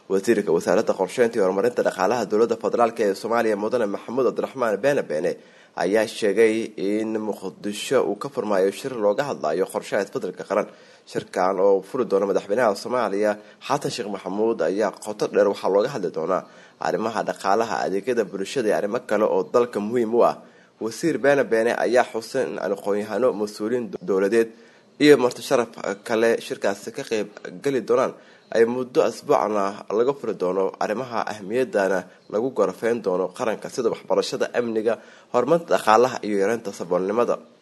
wasiirka wasaaradda qorsheynta iyo horumarinta dhaqaalaha dowladda federaalk ee soomaaliya mudane maxamuud cabdiraxmaan beene beene ayaa sheegay in muqdisho uu ka furmaayo shir looga hadlayo qorshaha isbedelka qaran shirkan oo furi doona madaxweynaha soomaaliya xasan sheekh maxamuud ayaa qoto dheer waxaa looga hadli doonaa arrimaha dhaqaalaha adeegyada bulshada iyo arrimo kale oo dalka muhiim u ah wasiir beene beene ayaa xusay in aqoon-yahano mas-uuliyiin dowladeed iyo marti sharaf kale shirkaasi ka qeyb geli doonaan ay muddo asbuucna laga furi doono arrimaha ahmiyadana lagu gorafeyn doono qaranka sida waxbarashada amniga horumarinta dhaqaalaha iyo yareynta saboolnimada